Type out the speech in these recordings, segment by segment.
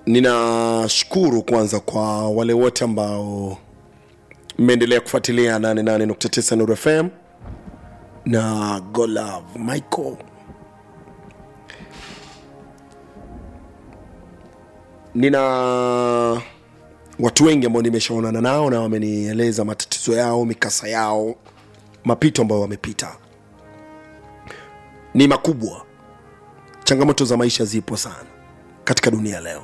ninashukuru kwanza kwa wale wote ambao mmeendelea kufuatilia 88.9 Nuru FM na Golav Michael. Nina watu wengi ambao nimeshaonana nao na wamenieleza matatizo yao, mikasa yao, mapito ambayo wamepita ni makubwa. Changamoto za maisha zipo sana katika dunia leo,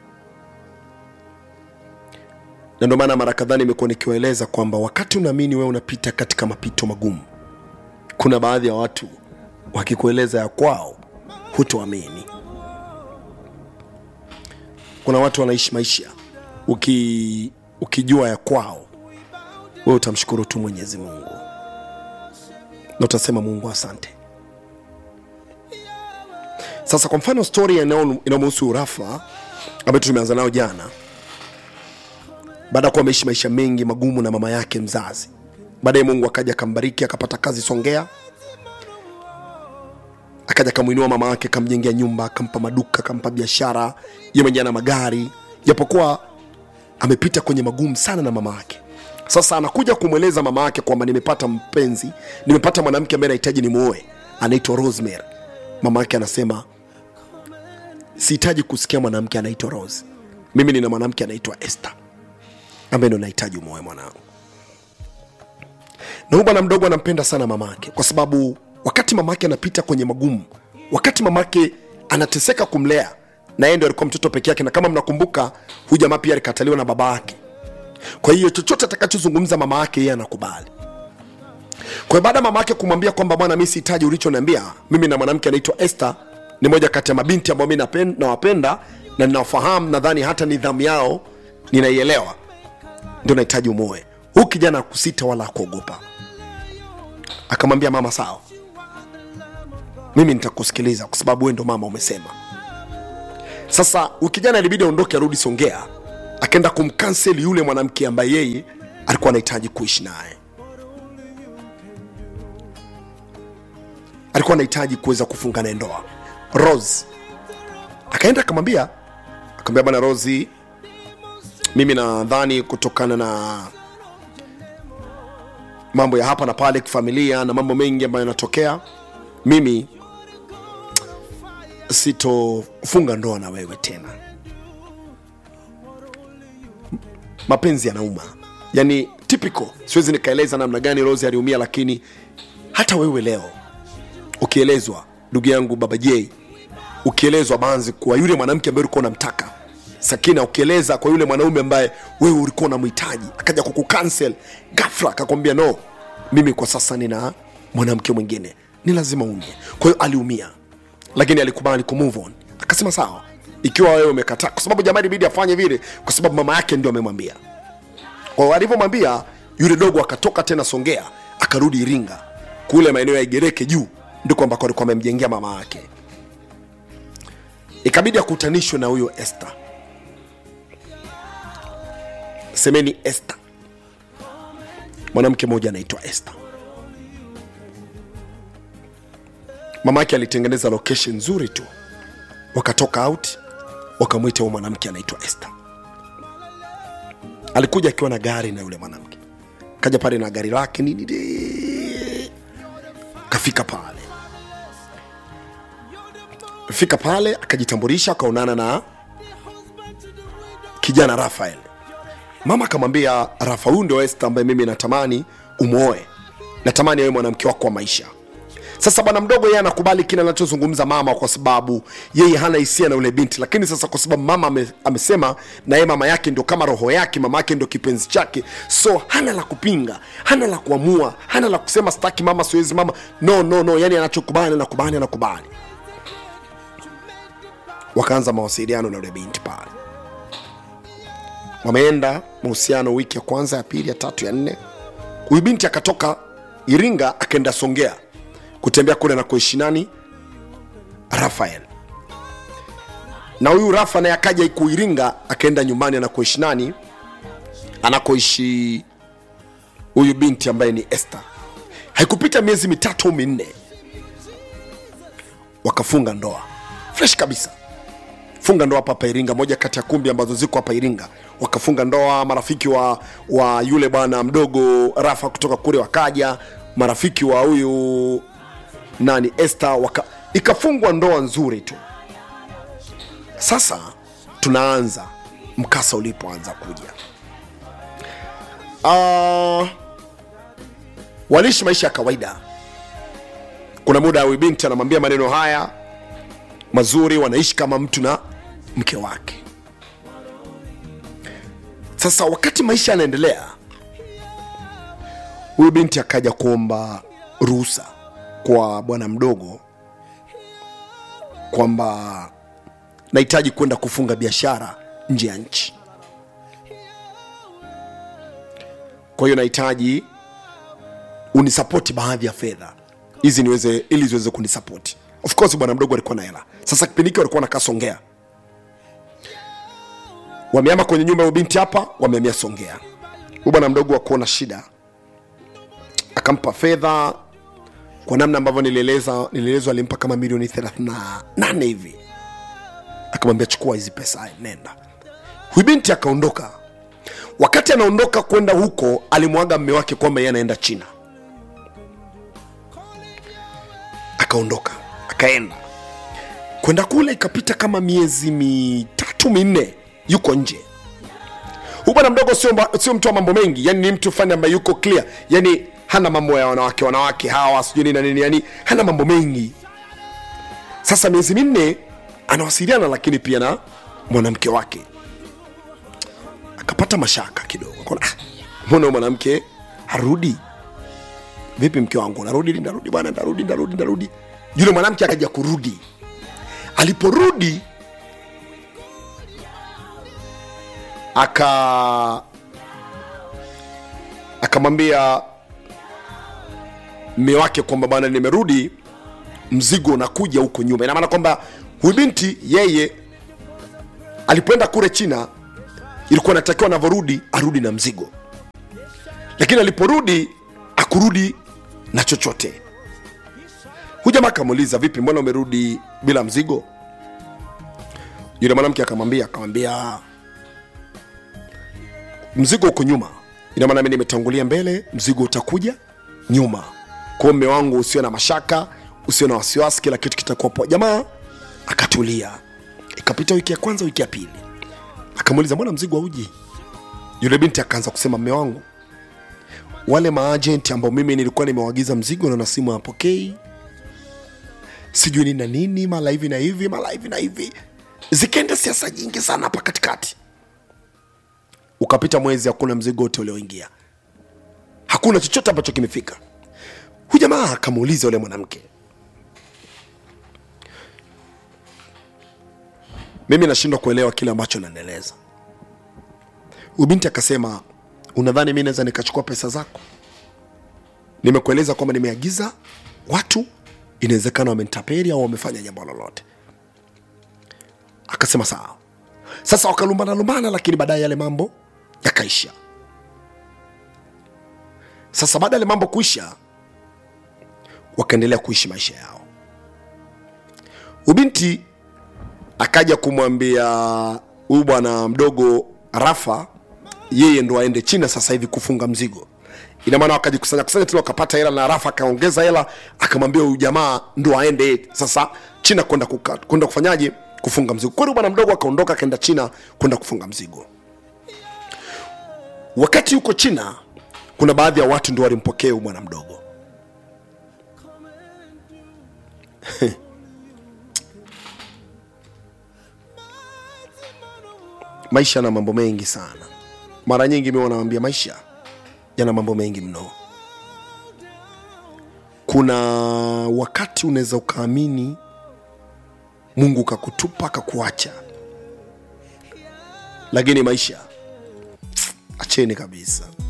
na ndio maana mara kadhaa nimekuwa nikiwaeleza kwamba wakati unaamini wewe unapita katika mapito magumu, kuna baadhi ya watu wakikueleza ya kwao hutoamini. Kuna watu wanaishi maisha uki, ukijua ya kwao, wewe utamshukuru tu Mwenyezi Mungu na utasema Mungu asante. Sasa kwa mfano stori inayomhusu Rafa ambayo tumeanza nayo jana, baada ya kuwa ameishi maisha mengi magumu na mama yake mzazi, baadaye Mungu akaja akambariki akapata kazi Songea, akaja akamwinua mama yake, akamjengea nyumba, akampa maduka, akampa biashara, yeye mwenyewe ana magari, japokuwa amepita kwenye magumu sana na mama yake. Sasa anakuja kumweleza mama yake kwamba nimepata mpenzi, nimepata mwanamke ambaye nahitaji nimuoe, anaitwa Rosemary. Mama yake anasema sihitaji kusikia mwanamke anaitwa Rose, mimi nina mwanamke anaitwa Esther ambaye ndo nahitaji umuoe mwanangu. Na huyu bwana mdogo anampenda sana mama yake, kwa sababu wakati mama yake anapita kwenye magumu, wakati mama yake anateseka kumlea, na yeye ndo alikuwa mtoto peke yake, na kama mnakumbuka, huyu jamaa pia alikataliwa na baba yake. Kwa hiyo chochote atakachozungumza mama yake yeye anakubali. Kwa hiyo baada ya mama yake kumwambia kwamba bwana, mimi sihitaji ulichoniambia, mimi na mwanamke anaitwa Esther, ni moja kati ya mabinti ambao mimi napen- nawapenda na ninawafahamu, nadhani hata nidhamu yao ninaielewa, ndio nahitaji umoe. Huyu kijana hakusita wala hakuogopa, akamwambia mama, sawa, mimi nitakusikiliza kwa sababu wewe ndo mama umesema. Sasa huyu kijana ilibidi aondoke, arudi Songea, akaenda kumkanseli yule mwanamke ambaye yeye alikuwa anahitaji kuishi naye. alikuwa anahitaji kuweza kufunga naye ndoa Rose. Akaenda akamwambia, akamwambia bwana Rosi, mimi nadhani kutokana na mambo ya hapa na pale kifamilia na mambo mengi ambayo yanatokea, mimi sitofunga ndoa na wewe tena. Mapenzi yanauma, yani typical. Siwezi nikaeleza namna gani Rose aliumia, lakini hata wewe leo ukielezwa ndugu yangu baba J, ukielezwa Banzi kwa yule mwanamke ambaye ulikuwa unamtaka Sakina, ukieleza kwa yule mwanaume ambaye wewe ulikuwa unamhitaji akaja kukucancel ghafla, akakwambia no, mimi kwa sasa nina mwanamke mwingine, ni lazima umie. Kwa hiyo aliumia, lakini alikubali ku move on, akasema sawa, ikiwa wewe umekataa, kwa sababu jamaa ilibidi afanye vile, kwa sababu mama yake ndio amemwambia. Kwa hiyo alivyomwambia yule dogo akatoka tena Songea akarudi Iringa kule maeneo ya Igereke juu ndiko ambako alikuwa amemjengea mama yake. Ikabidi akutanishwe na huyo Esther, semeni Esther, mwanamke mmoja anaitwa Esther. Mama yake alitengeneza location nzuri tu, wakatoka out, wakamwita huyo mwanamke anaitwa Esther. Alikuja akiwa na gari na yule mwanamke, kaja pale na gari lake nini, de- kafika pale fika pale akajitambulisha, akaonana na kijana Rafael. Mama akamwambia Rafa, huyu ndio Esther ambaye mimi natamani umwoe, natamani awe mwanamke wako wa maisha. Sasa bwana mdogo yeye anakubali kile anachozungumza mama, kwa sababu yeye hana hisia na yule binti, lakini sasa kwa sababu mama ame, amesema na yeye mama yake ndio kama roho yake, mama yake ndio kipenzi chake, so hana la kupinga, hana la kuamua, hana la kusema sitaki mama, siwezi mama, no no no, yani anachokubali anakubali, anakubali wakaanza mawasiliano na yule binti pale. Wameenda mahusiano wiki ya kwanza, ya pili, ya tatu, ya nne. Huyu binti akatoka Iringa akaenda Songea kutembea kule na kuishi nani, Rafael. Na huyu Rafa naye akaja iku Iringa akaenda nyumbani anakoishi nani, anakoishi huyu binti ambaye ni Esther. Haikupita miezi mitatu au minne, wakafunga ndoa fresh kabisa funga ndoa hapa hapa iringa moja kati ya kumbi ambazo ziko hapa iringa wakafunga ndoa marafiki wa wa yule bwana mdogo rafa kutoka kule wakaja marafiki wa huyu nani este waka ikafungwa ndoa nzuri tu sasa tunaanza mkasa ulipoanza kuja uh, waliishi maisha ya kawaida kuna muda huyu binti anamwambia maneno haya mazuri wanaishi kama mtu na mke wake sasa wakati maisha yanaendelea huyu binti akaja kuomba ruhusa kwa bwana mdogo kwamba nahitaji kwenda kufunga biashara nje ya nchi kwa hiyo nahitaji unisapoti baadhi ya fedha hizi niweze ili ziweze kunisapoti of course bwana mdogo alikuwa na hela sasa kipindi hiki walikuwa nakaa songea wameama kwenye nyumba ya binti hapa wameamia songea huyu bwana mdogo akuona shida akampa fedha kwa namna ambavyo nilieleza nilielezwa alimpa kama milioni 38 hivi akamwambia chukua hizi pesa nenda huyu binti akaondoka wakati anaondoka kwenda huko alimwaga mme wake kwamba yeye anaenda china akaondoka akaenda kwenda kule ikapita kama miezi mitatu minne yuko nje huyu bwana mdogo sio, mba- sio mtu wa mambo mengi yani ni mtu fani ambaye yuko clear yani hana mambo ya wanawake wanawake hawa sijui nini na nini yani hana mambo mengi sasa miezi minne anawasiliana lakini pia na mwanamke wake akapata mashaka kidogo Akaona, "Ah, mbona huyu mwanamke harudi vipi mke wangu narudi ndarudi bwana ndarudi ndarudi ndarudi yule mwanamke akaja kurudi aliporudi aka akamwambia mme wake kwamba bwana nimerudi mzigo unakuja huko nyuma ina maana kwamba huyu binti yeye alipoenda kule china ilikuwa natakiwa anavyorudi arudi na mzigo lakini aliporudi akurudi na chochote huyu jamaa akamuuliza vipi mbona umerudi bila mzigo yule mwanamke akamwambia akamwambia mzigo uko nyuma ina maana mi nimetangulia mbele mzigo utakuja nyuma kwao mme wangu usio na mashaka usio na wasiwasi kila kitu kitakuwa poa jamaa akatulia ikapita wiki ya kwanza wiki ya pili akamuuliza mbona mzigo hauji yule binti akaanza kusema mme wangu wale maajenti ambao mimi nilikuwa nimewaagiza mzigo na na simu hapokei sijui nini na nini mara hivi na hivi mara hivi na hivi zikaenda siasa nyingi sana hapa katikati ukapita mwezi hakuna mzigo wote ulioingia hakuna chochote ambacho kimefika huyu jamaa akamuuliza yule mwanamke mimi nashindwa kuelewa kile ambacho nanaeleza huyu binti akasema unadhani mi naweza nikachukua pesa zako nimekueleza kwamba nimeagiza watu inawezekana wamenitapeli au wamefanya jambo lolote akasema sawa sasa wakalumbana lumbana lakini baadaye yale mambo yakaisha sasa baada ya yale mambo kuisha wakaendelea kuishi maisha yao ubinti akaja kumwambia huyu bwana mdogo rafa yeye ndo aende china sasa hivi kufunga mzigo ina maana wakajikusanya kusanya tena wakapata hela na rafa akaongeza hela akamwambia huyu jamaa ndo aende sasa china kwenda kuka- kwenda kufanyaje kufunga mzigo kweli bwana mdogo akaondoka akaenda china kwenda kufunga mzigo wakati yuko china kuna baadhi ya watu ndio walimpokea huyu bwana mdogo maisha yana mambo mengi sana mara nyingi mi wanawambia maisha yana mambo mengi mno kuna wakati unaweza ukaamini mungu kakutupa akakuacha lakini maisha acheni kabisa